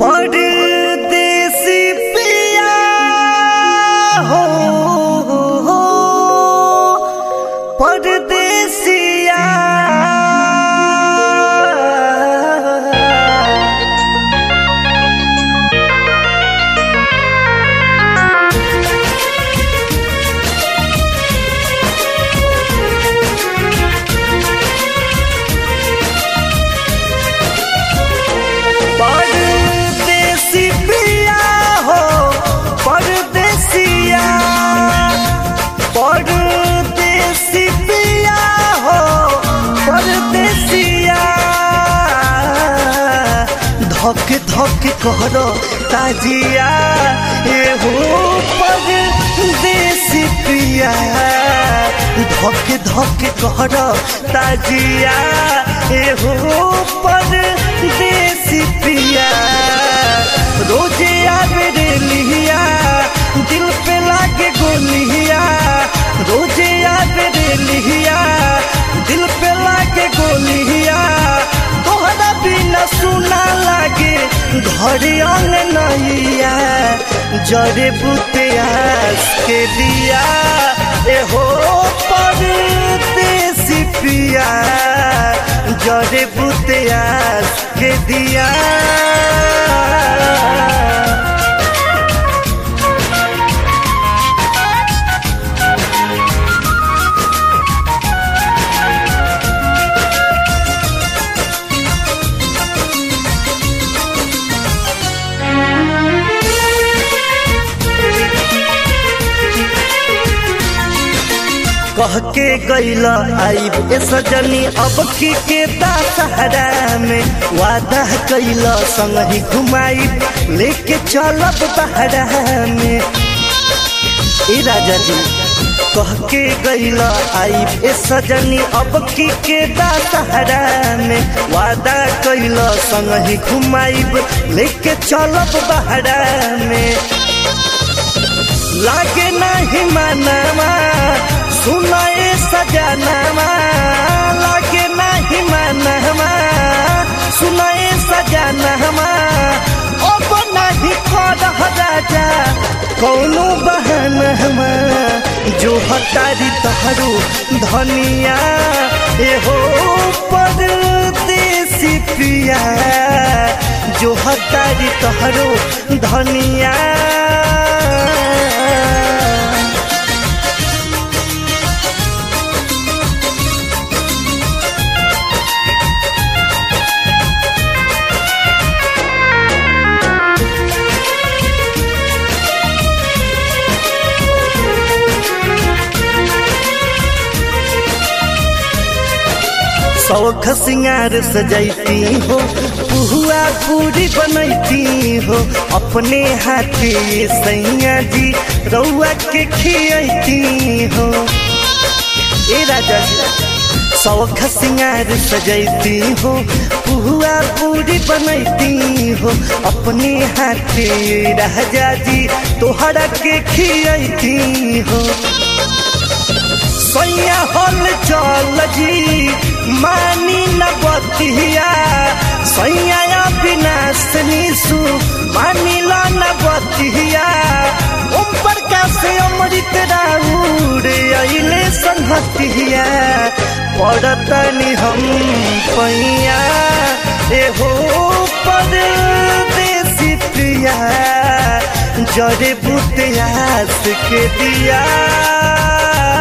परदेसी पिया हो परदेसिया परदेसी पिया हो परदेसिया परदेसी पिया हो परदेसिया धक धक करो ताजिया ए हो परदेसी पिया धक धक करो ताजिया ए हो परदेसी पिया रोजे आवे रे लिया दिल पे लागे गोलिया रोजे आवे रे लिया दिल पे लागे गोलिया तोहरा बिना सुना लागे घर अंग नैया जरे बुतियास के दिया ए हो परदेसी पिया जरे बुतियास के दिया कह के गैल आईब ए सजनी अब की के दशहरा में वादा कैल संग ही घुमाई लेके चलब बहरा में ए राजा जी कह के गैल आईब ए सजनी अब की के दशहरा में वादा कैल संग ही घुमाइब लेके चलब बहरा में लागे नहीं मानवा सुनाए सजनवा लागे नहीं मानवा सुनाए सजनवा अब नहीं कर राजा कौनो बहनवा जो हटारी तहरू धनिया ए हो परदेसी पिया जो हटारी तहरू धनिया शौख सिंगार सजैती हो पुहुआ पूरी बनैती हो अपने हाथे सैया जी रउआ के खियती हो ए राजा जी शौख सिंगार सजैती हो पुहुआ पूरी बनैती हो अपने हाथे राजा जी तोहरा के खियती हो सैया हल चल जी मानी न बतिया सैया विनाश निशु मानी ला न बतिया ओम प्रकाश अमृत राउर अइले संहतिया पड़तनी हम पैया एहो परदेसी प्रिया जरे बुतियास के दिया